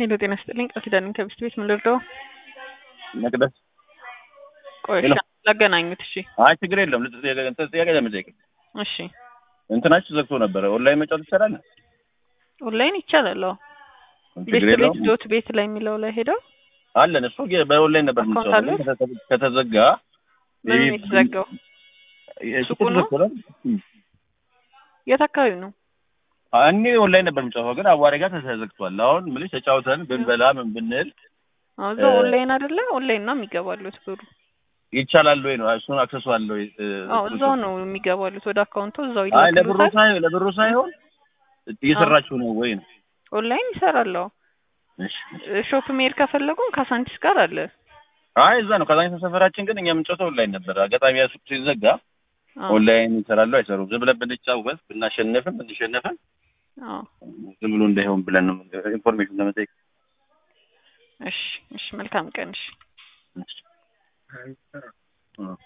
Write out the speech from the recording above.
ሄሎ ጤና ይስጥልኝ ቃል ኪዳን ከብስት ቤት ምን ልርዳው? መቅደስ ቆይ ሄሎ። እሺ፣ ላገናኙት። እሺ አይ ችግር የለም። ልጥ- እንትን ጥያቄ ለመጠየቅ እሺ፣ እንትናችሁ ዘግቶ ነበረ። ኦንላይን መጫወት ይቻላል? ኦንላይን ይቻላል። አዎ ቤት ችግር ቤት የለውም። ዶት ቤት ላይ የሚለው ላይ ሄደው አለን እሱ ጌ- በኦንላይን ነበር አካውንት የምንጫወተው። አሉት? ከተ- ከተዘጋ ምንም ይህ- የተዘጋው ይህ ሱቁ ሱቁ ነው? ተዘግቶ ነው? የት አካባቢ ነው? እኔ ኦንላይን ነበር የምጫወተው፣ ግን አዋሪ ጋር ተዘግቷል። አሁን ምልሽ ተጫውተን ብንበላ ምን ብንል አዎ እዛው እ- ኦንላይን አይደለ? ኦንላይን ነው የሚገባሉት ብሩ። ይቻላል ወይ ነው? እሱን አክሰሱ አለ ወይ? እ- አዎ እዛው ነው የሚገባሉት ወደ አካውንቱ እዛው አይ ለብሩ ይልክሉታል። ሳይሆን ለብሩ ሳይሆን እየሰራችሁ ነው ወይ ነው? ኦንላይን ይሰራል። አዎ እሺ። ሾፕ መሄድ ከፈለጉም ካሳንቺስ ጋር አለ። አይ እዛ ነው ከዛኝ ሰፈራችን፣ ግን እኛ የምንጫወተው ኦንላይን ነበር። አጋጣሚ ያ ሱቅ ሲዘጋ አዎ ኦንላይን ይሰራሉ አይሰሩም? ዝም ብለን ብንጫወት ብናሸንፍም ብንሸነፍም አዎ ዝም ብሎ እንዳይሆን ብለን ነው ኢንፎርሜሽን ለመጠየቅ። እሺ እሺ መልካም ቀን እሺ እሺ።